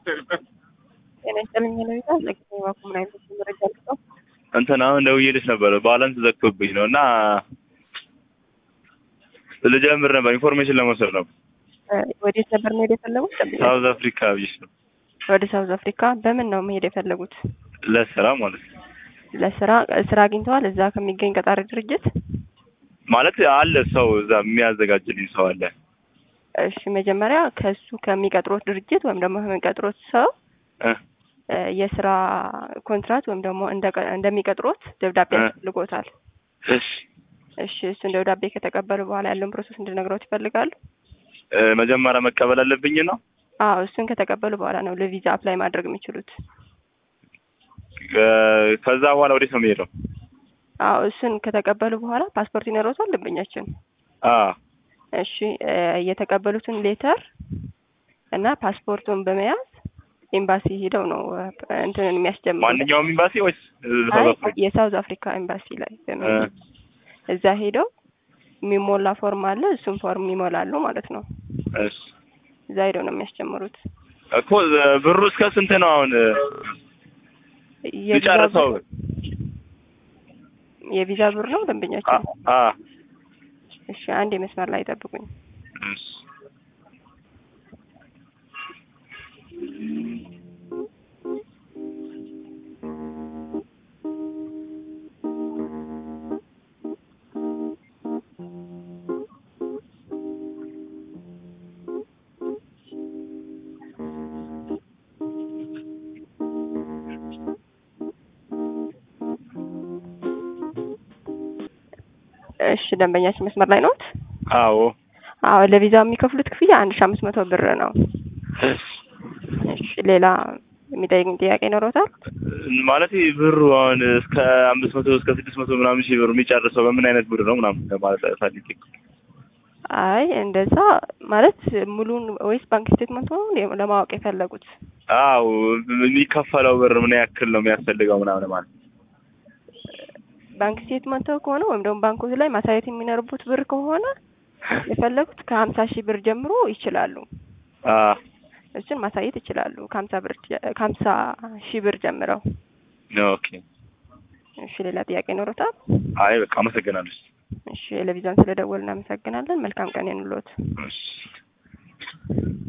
ጤና ይስጥልኝ ለቤታ ለጊዜ ባኩ ምን አይነት መረጃ ልጠው እንትን አሁን ደውዬልሽ ነበረ ባላንስ ዘግቶብኝ ነው እና ልጀምር ነበር ኢንፎርሜሽን ለመውሰድ ነው። ወዴት ነበር መሄድ የፈለጉት? ሳውዝ አፍሪካ ብዬሽ ነው ወደ ሳውዝ አፍሪካ በምን ነው መሄድ የፈለጉት? ለስራ ማለት ነው። ለስራ ስራ አግኝተዋል? እዛ ከሚገኝ ቀጣሪ ድርጅት? ማለት አለ ሰው እዛ የሚያዘጋጅልኝ ሰው አለ። እሺ መጀመሪያ ከሱ ከሚቀጥሮት ድርጅት ወይም ደግሞ ከሚቀጥሮት ሰው እ የስራ ኮንትራት ወይም ደግሞ እንደሚቀጥሮት ደብዳቤ እ ያስፈልጎታል። እሺ እሺ እሱን ደብዳቤ ከተቀበሉ በኋላ ያለውን ፕሮሰስ እንድነግረውት ይፈልጋሉ? እ መጀመሪያ መቀበል አለብኝ ነው። አዎ እሱን ከተቀበሉ በኋላ ነው ለቪዛ አፕላይ ማድረግ የሚችሉት። እ ከዛ በኋላ ወዴት ነው የሚሄደው? አዎ እሱን ከተቀበሉ በኋላ ፓስፖርት ይኖረውታል ደንበኛችን? አ እሺ እ የተቀበሉትን ሌተር እና ፓስፖርቱን በመያዝ ኤምባሲ ሄደው ነው እ እንትንን የሚያስጀምሩት። ማንኛውም ኤምባሲ ወይስ እ አይ ሳውዝ አፍሪካ? የሳውዝ አፍሪካ ኤምባሲ ላይ እ በመሄድ እዛ ሄደው የሚሞላ ፎርም አለ። እሱን ፎርም ይሞላሉ ማለት ነው። እሺ እዛ ሄደው ነው የሚያስጀምሩት። እኮ እ ብሩ እስከ ስንት ነው አሁን እ የቪዛ ልጨርሰው? ብር- የቪዛ ብር ነው አ ደንበኛችን? አ እሺ አንድ የመስመር ላይ ጠብቁኝ። እሺ እሺ ደንበኛችን መስመር ላይ ነዎት? አዎ አዎ ለቪዛው የሚከፍሉት ክፍያ አንድ ሺ አምስት መቶ ብር ነው። እሺ እሺ ሌላ የሚጠይቅኝ ጥያቄ ይኖረውታል? ማለት ብሩ አሁን እስከ አምስት መቶ እስከ ስድስት መቶ ምናምን ሺህ ብር የሚጨርሰው በምን አይነት ብር ነው ምናምን ለማለት ፈልጌ አይ እንደዛ ማለት ሙሉን ወይስ ባንክ ስቴትመንት ነው እንዴ ለማወቅ የፈለጉት? አዎ የሚከፈለው ብር ምን ያክል ነው የሚያስፈልገው ምናምን ማለት ባንክ ስቴትመንት ከሆነ ወይም ደግሞ ባንኮች ላይ ማሳየት የሚኖርቡት ብር ከሆነ የፈለጉት ከሀምሳ ሺህ ብር ጀምሮ ይችላሉ። አ እሱን ማሳየት ይችላሉ። ከሀምሳ ብር ጀ- ከሀምሳ ሺህ ብር ጀምረው። ኦኬ እሺ ሌላ ጥያቄ ይኖሩታል? አይ በቃ አመሰግናለሁ እሺ ለቪዛን ስለደወል እናመሰግናለን። መልካም ቀን ይኑሎት። እሺ